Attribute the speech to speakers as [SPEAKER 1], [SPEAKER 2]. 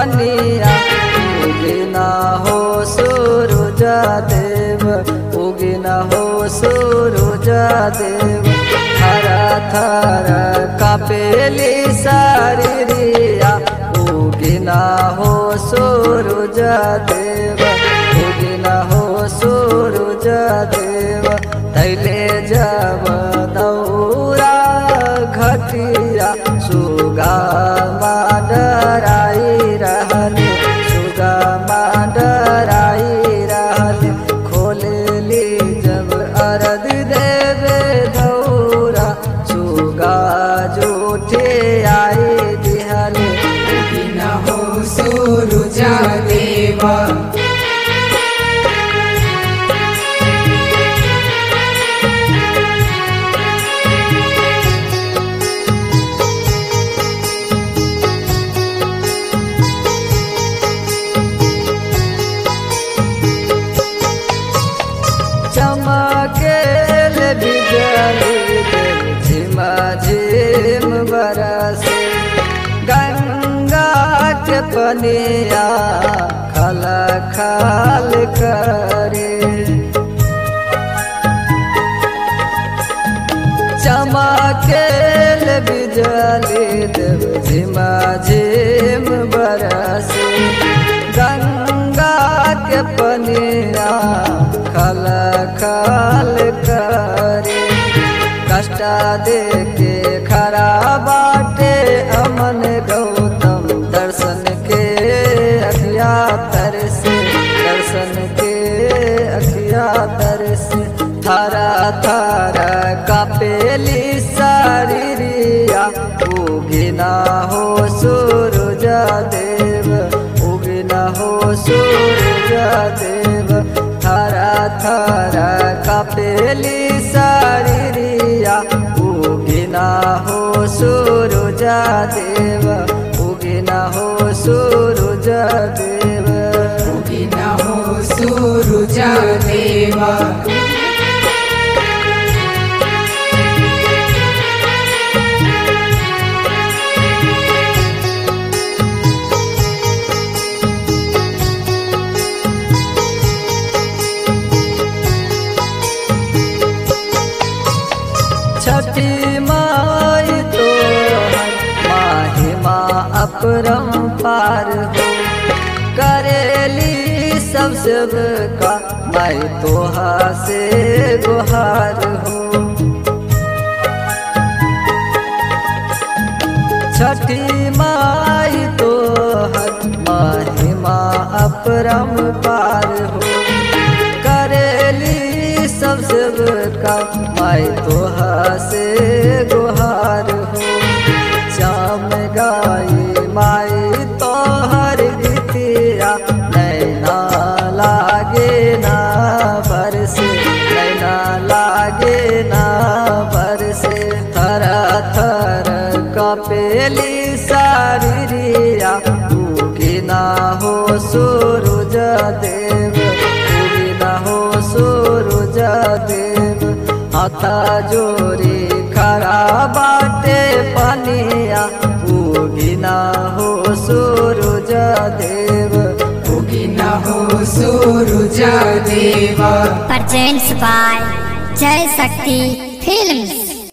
[SPEAKER 1] पनिया उगिना हो सूरज देव उगिना हो सूरज देव थर थर कपेली शरीरिया उगिना हो सूरज देव उगिना हो सूरज देव तैले जब दौरा घटिया सुगा माडराई रहले सुगा माडराई रहले खोलली जब अरद देवे दौरा सुगा जूठे आई दिहले
[SPEAKER 2] उगिना हो सूरज देवा
[SPEAKER 1] चमकेल बिजली देव झिमा झिम बरसे गंगा के पनिया खल खाल करे चमकेल बिजली देव झिमा झिम बरसे गंगा के पनिया खल खल करे कष्ट दे के खरा बाटे अमन गौतम दर्शन के अखिया तरसे दर्शन के अखिया तरसे थारा थारा कपेली शरीरिया उगिना हो सूरज देव उगिना हो सूरज देव थारा थारा कपेली शरीरिया उगिना हो सूरज देव उगिना हो सूरज देव
[SPEAKER 2] उगिना हो सूरज देवा
[SPEAKER 1] छठी माई तो माहिमा अपरम पार हो करेली सब सब का माई तोहा से गुहार हो छठी माई तो महिमा अपरम पार हो करेली सब सब का माई तोहा से गुहार हो श्याम गाई माई तोहर गीतिया नैना लागे ना बरसे नैना लागे ना बरसे थर थर कपेली शरीरिया उगिना हो सूरज देव उगिना हो सूरज देव हाथा जोरी खरा बाटे पनिया उगिना हो सूरज देव
[SPEAKER 2] उगिना हो सूरज देवा
[SPEAKER 3] presents by Jai Shakti Films.